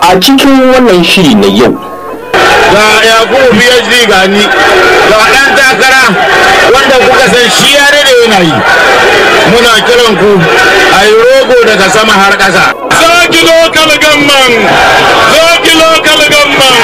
a cikin wannan shiri na yau ga yakubu phd gani ga ɗan takara wanda kuka san shi ya da yana yi muna kiran ku a yi rogo daga sama har ƙasa zaki lokal gamman zaki lokal gamman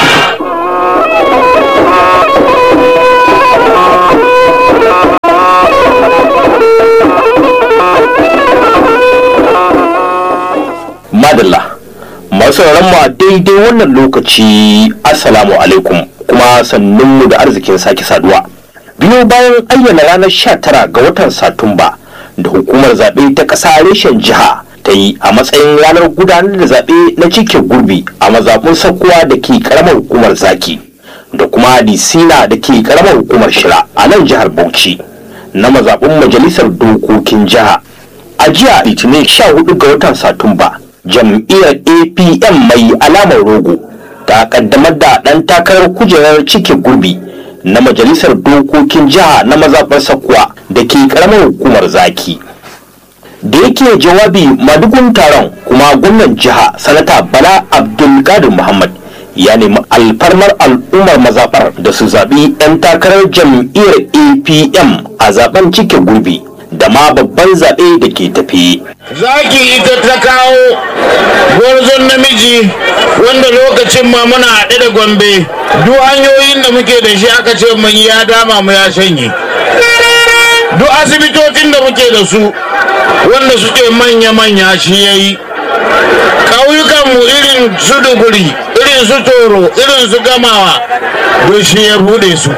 madalla masu mu a daidai wannan lokaci assalamu alaikum kuma sannunmu da arzikin sake saduwa biyo bayan ayyana ranar 19 ga watan satumba da hukumar zaɓe ta ƙasa reshen jiha ta yi a matsayin ranar gudanar da zaɓe na cike gurbi a mazaɓun sakkuwa da ke ƙaramar hukumar zaki da kuma disina da ke ƙaramar hukumar shira a nan jihar bauchi na mazaɓun majalisar dokokin jiha a jiya litinin 14 ga watan satumba jam'iyyar apm mai alamar rogo ta kaddamar da ɗan takarar kujerar cike gurbi na majalisar dokokin jiha na mazaɓar sakuwa da ke ƙaramar hukumar zaki da yake jawabi madugun taron kuma gwamnan jiha sanata bala abdulkadir muhammad ya nemi alfarmar al'ummar mazaɓar da su zaɓi 'yan takarar jam'iyyar apm a zaben cike gurbi da ma babban zaɓe da ke tafi. zaki ita ta kawo gwarzon namiji wanda lokacin ma muna haɗe da gombe duk hanyoyin da muke da shi aka ce mun ya dama mu ya shanye duk asibitocin da muke da su wanda suke manya-manya shi ya yi ƙauyukanmu irin su duguri irin su toro irin su gamawa duk shi ya bude su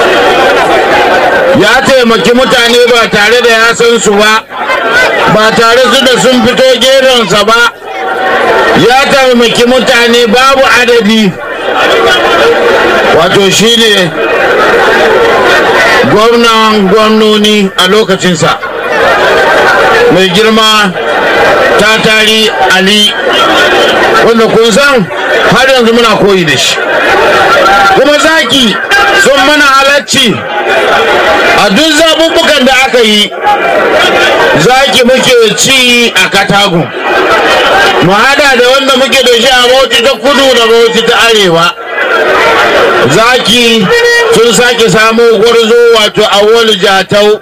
ya taimaki mutane ba tare da ya san su ba ba tare su da sun fito geronsa ba ya taimaki mutane babu adadi wato shi ne gwamnan gwamnoni a lokacinsa mai girma ta tari ali wanda kun san har yanzu muna koyi da shi kuma zaki sun mana halacci a duk zaɓuɓɓukan da aka yi zaki muke ci a katagun mu hada da wanda muke da shi a bauchi ta kudu da bauchi ta arewa zaki sun sake samu gwarzo wato awolu jatau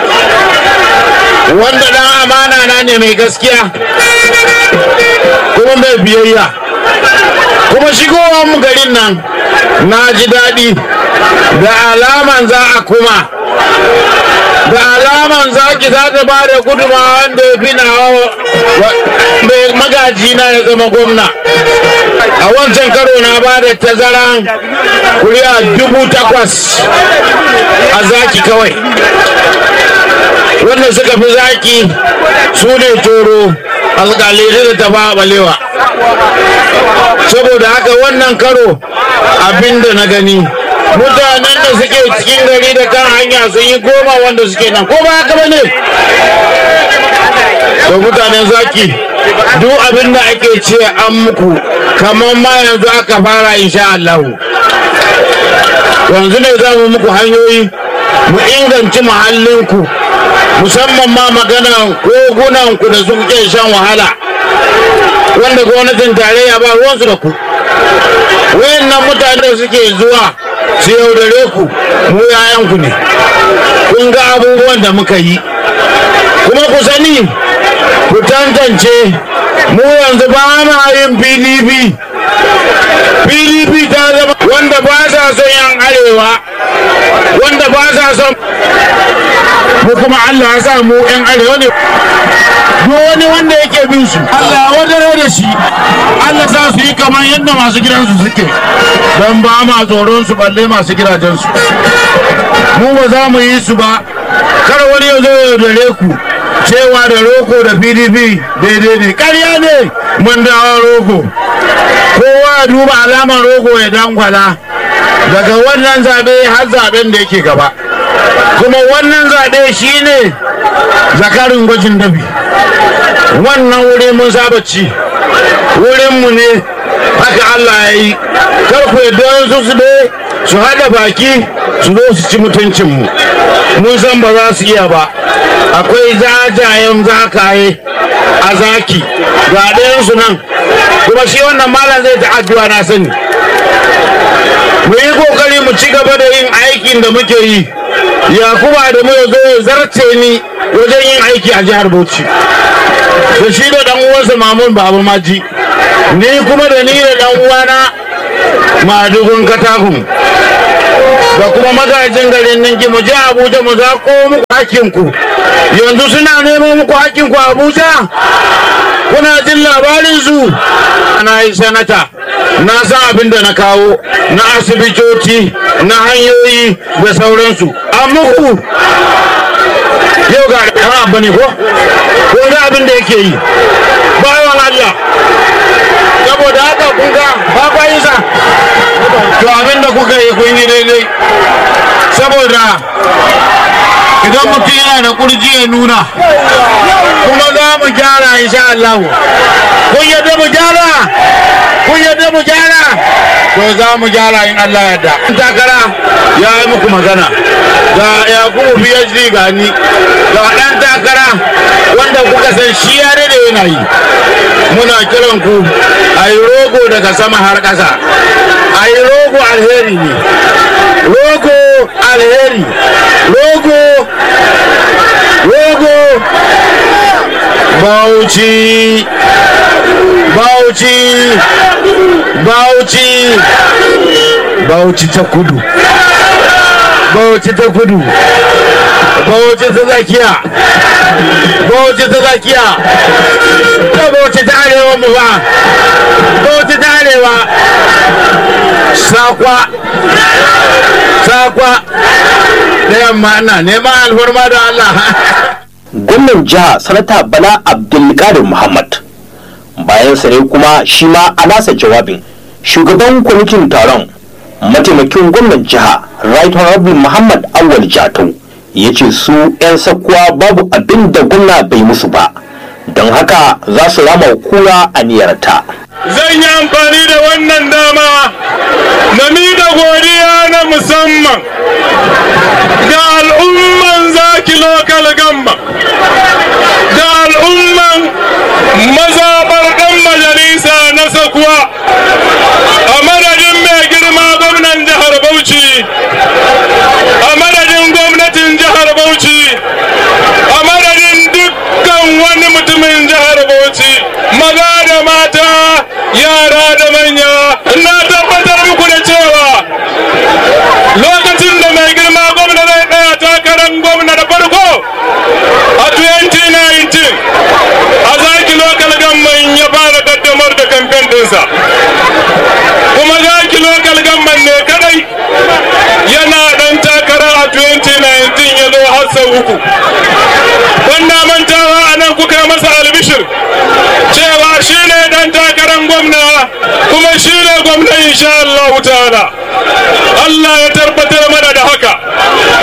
wanda dan amana na ne mai gaskiya kuma mai biyayya kuma shigowar mu garin nan na ji daɗi da alaman za a kuma da alaman zaki za ta ba da guduma wanda ya fi na mai magaji na ya zama gwamna a wancan karo na ba da tazaran kuri'a dubu takwas a zaki kawai wanda suka fi zaki su ne toro alƙalai da tafa balewa saboda haka wannan karo abinda na gani mutanen da suke cikin gari da kan hanya sun yi goma wanda suke nan ko ba haka ba ne to mutanen zaki duk abin da ake ce an muku kamar ma yanzu aka fara insha Allah yanzu ne za mu muku hanyoyi mu inganci muhallinku musamman ma magana kogunanku da suke shan wahala wanda gwamnatin tarayya ba ruwansu da ku wayannan mutane suke zuwa su yaudare ku mu yayanku ne kun ga abubuwan da muka yi kuma ku sani ku tantance mu yanzu ba ma yin pdp pdp ta zama wanda ba sa son yan arewa wanda ba sa son mu kuma allah ya sa mu yan arewa ne duk wani wanda yake bin su Allah ya wadare da shi Allah sa su yi kamar yadda masu gidansu suke don ba ma tsoron su balle masu gidajensu mu ba za mu yi su ba kar wani ya zo ya dare ku cewa da roko da pdp daidai ne ƙarya ne mun dawo roko kowa ya duba alamar rogo ya dangwala daga wannan zaɓe har zaɓen da yake gaba kuma wannan zaɓe shine zakarin gwajin dabi wannan wuri mun saba ci wurinmu ne haka Allah ya yi karku yadda su su dai su haɗa baki su zo su ci mutuncinmu mun san ba za su iya ba akwai zajayen zakaye a zaki ga ɗayansu nan kuma shi wannan malam zai ta addu'a na sani mu yi kokari mu ci gaba da yin aikin da muke yi yakuba da mu zo ya zarce ni wajen yin aiki a jihar bauchi da shi da dan uwansa mamun baba maji ni kuma da ni da dan uwana madugun katakun da kuma magajin garin ninki mu je abuja mu zaƙo muku hakinku yanzu suna neman muku hakinku abuja kuna jin labarin su na yi sanata na san abin da na kawo na asibitoci na hanyoyi da sauransu a muku yau ga ɗan abu ne ko ko ga abin da yake yi bayan Allah saboda haka kun ga ba kwa yi sa to abin da kuka yi kun yi daidai saboda idan mutum yana da kurji ya nuna kuma za mu gyara insha Allah kun yadda mu gyara kun yadda mu gyara to za mu gyara in Allah yadda takara ya yi muku magana ga yakubu phd ga ni ga dan takara wanda kuka san shi ya da yana yi muna kiran ku a yi rogo daga sama har ƙasa a yi rogo alheri ne rogo alheri rogo rogo bauchi bauchi bauchi bauchi ta kudu bauchi ta kudu bauchi ta zakiya bauchi ta zakiya ta bauchi ta arewa mu ba bauchi ta arewa sakwa sakwa da yamma ina neman alfarma da Allah gwamnan jiha sanata bala abdulkadir muhammad bayan sa ne kuma shi ma a nasa jawabin shugaban kwamitin taron mataimakin gwamnan jiha right honorable muhammad awal jatau ya ce su 'yan sakkuwa babu abin da gwamna bai musu ba don haka za su rama kura a niyarta zan yi amfani da wannan dama na miƙa godiya na musamman ga al'umman zaki lokal gamba da al'umman mazaɓar ɗan majalisa na sakuwa a madadin mai girma gwamnan jihar bauchi a madadin gwamnatin jihar bauchi a madadin dukkan wani mutumin jihar bauchi maza da mata yara da manya na tabbatar muku da cewa lokacin da mai girma gwamna zai ɗaya takarar gwamna da farko a 2019 a zaki lokal gamman ya fara kaddamar da kamfen ɗinsa kuma zaki lokal gamman ne kadai yana ɗan takara a 2019 ya zo har sau uku wanda mantawa a nan kuka masa albishir cewa shi ne ɗan takarar gwamna kuma shi ne gwamna insha Allah ta'ala Allah ya tabbatar mana da haka